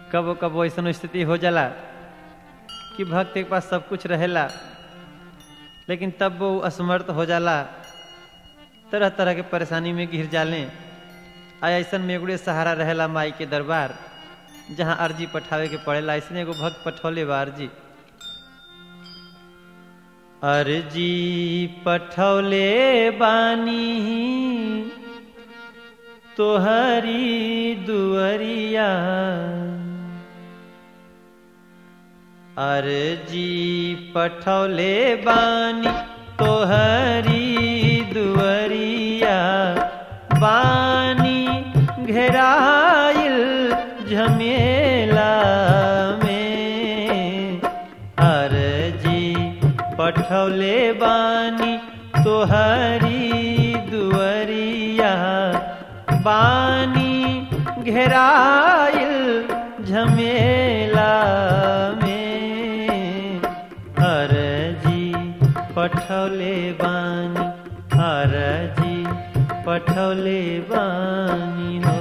कबो कबो ऐसा स्थिति हो जाला कि भक्त के पास सब कुछ रहेला लेकिन तब वो असमर्थ हो जाला तरह तरह के परेशानी में घिर जाले आ ऐसा में एगुड़े सहारा रहेला माई के दरबार जहाँ अर्जी पठावे के पड़ेला ऐसने एगो भक्त पठौले बा अर्जी अर्जी पठौले बानी तोहरी दुअरिया अर्जी पठौले बानी तोहरी दुअरिया बानी घेराइल झमेला में अर्जी पठौले बानी तोहरी दुअरिया बानी घेराइल झमेला में अर्जी पठौले बानी अर्जी पठौले बानी हो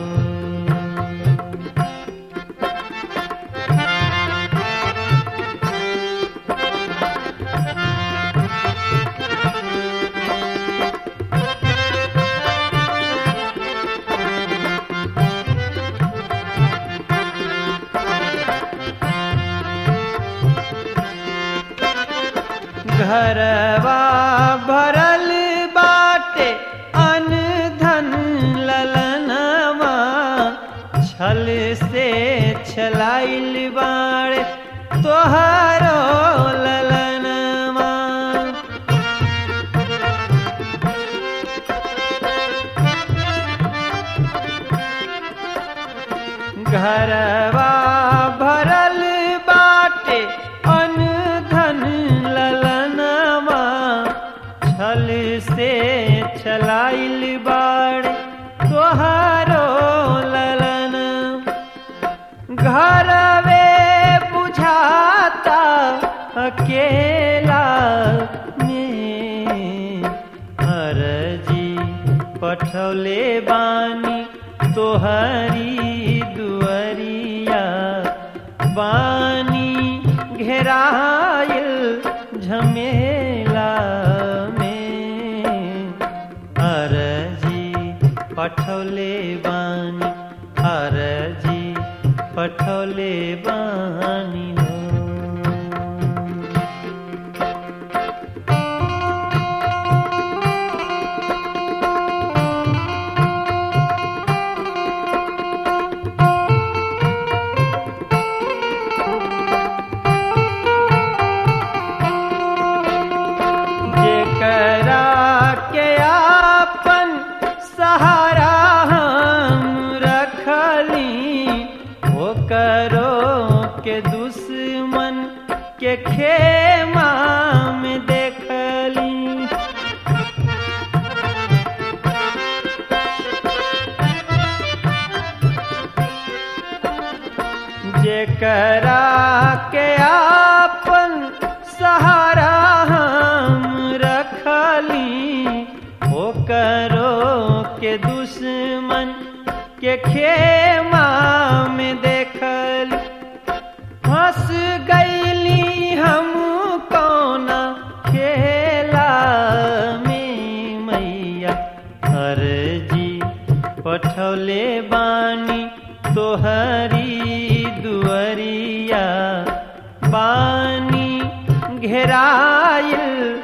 घरवा भरल बाटे अन धन ललनवा छल से छलाइल बाड़े तोहरो ललनवा घरवा भरल बाटे अन धन ललनवा छल से छलाइल बाड़ तोहारो ललन घरवे बुझाता अकेला में अर्जी पठौले बानी तोहरी दुअरिया बानी घेराइल झमेला में अर्जी पठौले बानी अर्जी पठौले बानी हो जेकरा के आपन सहारा हम रखली वो करो के दुश्मन के खेमा में देखली जेकरा के आपन सहारा हम रखली ओ करो के दुश्मन के खेमा में देखल हंस गईली हम कौना खेला में मैया अर्जी पठौले बानी तोहरी दुअरिया बानी घेराइल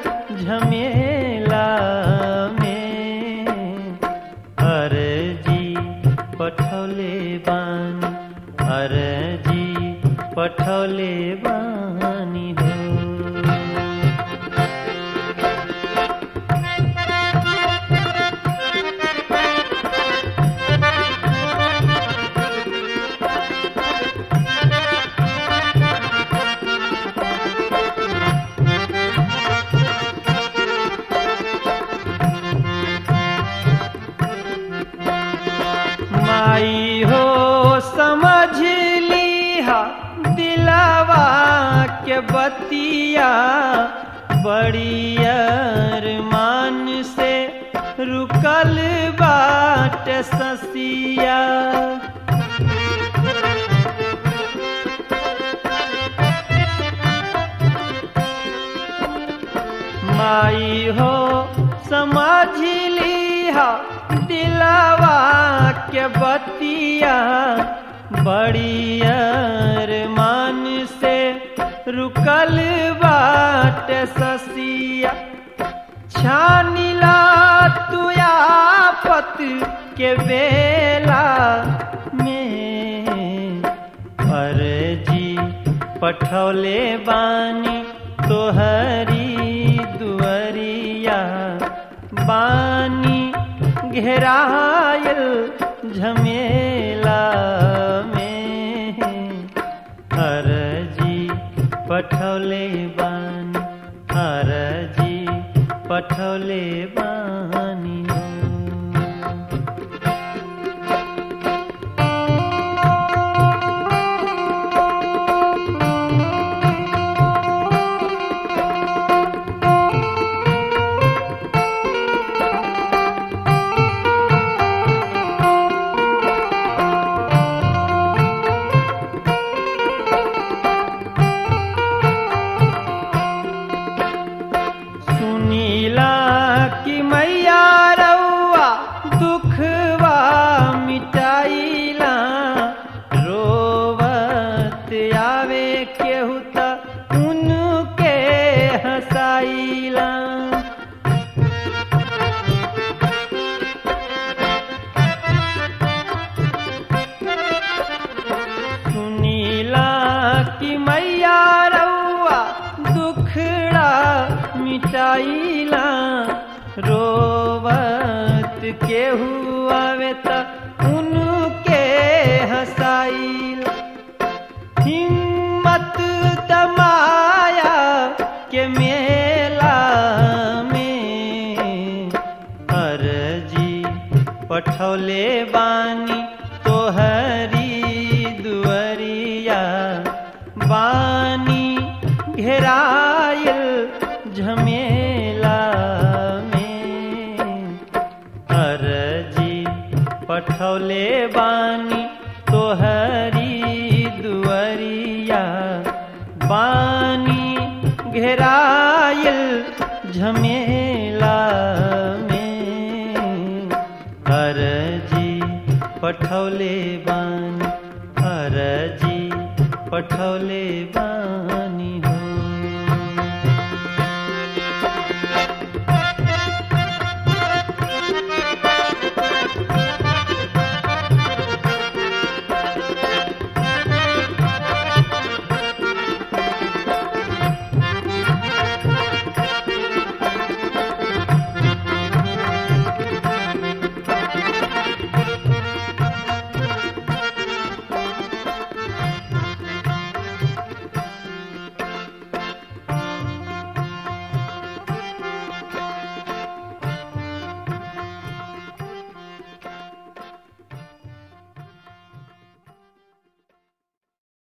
झमेला में अर्जी पठौले बानी अर्जी पठौले बानी हो माई हो समझ लीहा दिलवा के बतिया बड़ी अरमान से रुकल बाट ससिया माई हो समझली हा दिलवा के बतिया बड़ी अरमान से रुकल बाट ससिया छानिला तू आफत के बेला में अर्जी पठौले बानी तोहरी दुअरिया बानी घेरायल झमेला में अर्जी पठौले बानी अर्जी पठौले बानी सुनीला कि मैया रउआ दुखवा मिटाइला रोवत आवे केहू त उनके हंसाइला सुनीला कि मैया रउआ दुखड़ा मिटाइला रोवत केहू आवे त उनके हंसाइला हिम्मत दमाया के मेला में अर्जी पठौले बानी तोहरी दुअरिया बानी घेरायल झमेला में अर्जी पठौले बानी तोहरी दुअरिया बानी घेरायल झमेला में अर्जी पठौले बानी अर्जी पठौले बानी हो